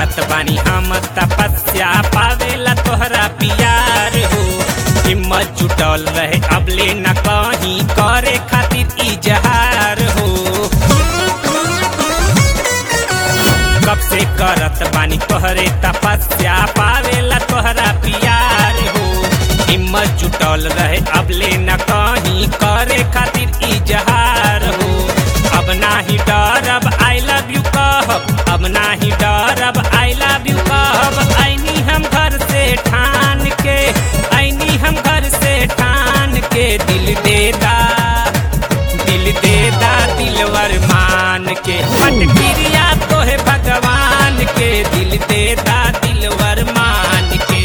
करत बानी हम तपस्या पावेला तोहरा प्यार हो हिम्मत जुटल रहे अबले न कहीं करे खातिर इजहार हो कब से करत बानी तोहरे तपस्या पावेला तोहरा प्यार हो हिम्मत जुटल रहे अबले न कहीं करे खातिर इजहार हो अब नाही डरब आई लव यू कहब अब नाही डरब आई लव यू कहब ऐनी हम घर से ठान के ऐनी हम घर से ठान के दिल देदा दिल देदा दिलवर मान के फटकिरिया तोहे भगवान के दिल देदा दिलवर मान के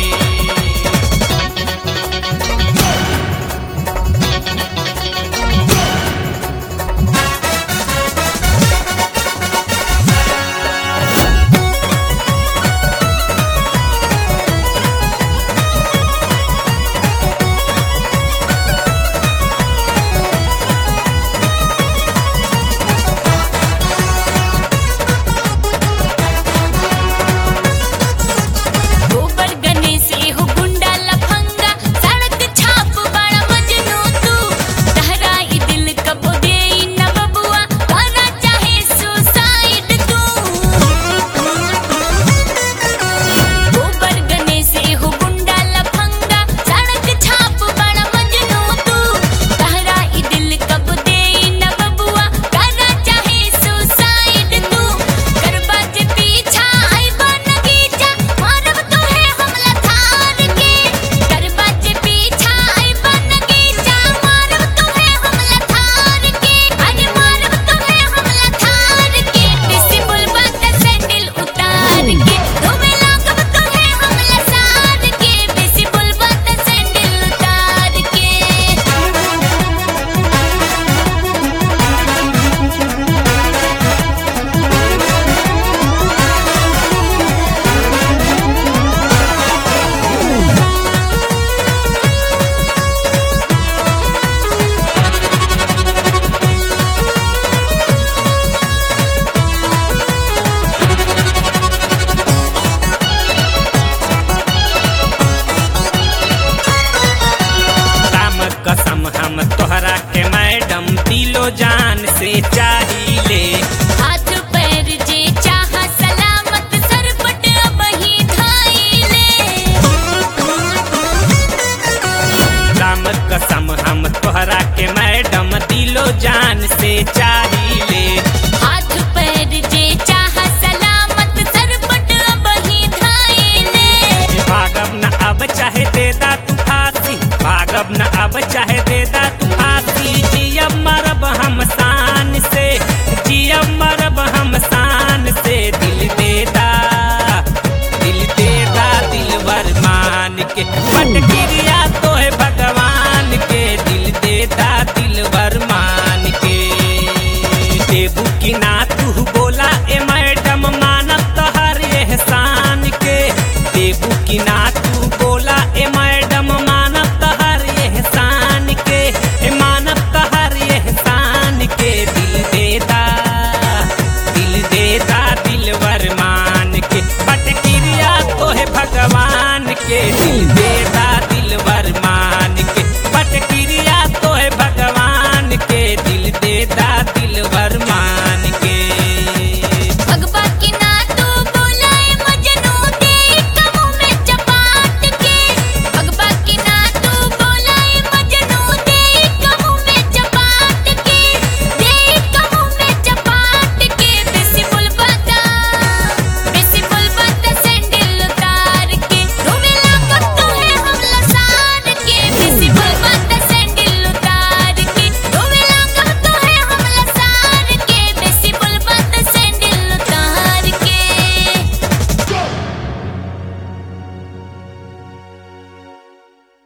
गोबर गणेश एहो गुंडा लफंगा सड़क छाप बड़ा मजनू तू तहरा ई दिल कबो दे न बबुआ वाला चाहे सुसाइड तू गोबर गणेश एहो गुंडा लफंगा सड़क छाप बड़ा मजनू तू तहरा ई दिल कबो दे न बबुआ वाला चाहे सुसाइड तू करबा जे पीछा आइबा नगीचा मारब तोहे हमला थार के करबा जे पीछा आइबा नगीचा मारब तोहे हमला थार के अरे मारब तोहे हमला थार के किसी बुलबा त सैंडल उतार के तुम्हें लागब तोहे हमला सार के किसी बुलबा त सैंडल उतार के राम कसम हम तोहरा के मैडम दिलो जान से चाहिए हाथ पैर जे चाह सलामत सरपट बही धाइले राम कसम हम तोहरा के मैडम दिलो जान से चाहिए हाथ पैर जे चाह सलामत सरपट बही धाइले भागब न अब चाहे देदा तू फांसी भागब न अब चाहे देदा तू फांसी जियब मरब हम शान से जियब मरब हम शान से दिल देदा दिल देदा दिलवर मान के फटकिरिया तोहे भगवान के दिल देदा दिलवर मान के देबू की ना तू बोला ए मैडम मानब तोहर एहसान के देबू की ना तू बोला ए मैडम मानब तोहर एहसान के ए मानब तोहर एहसान के दिल देदा दिल देदा दिलवर मान के फटकिरिया तोहे भगवान के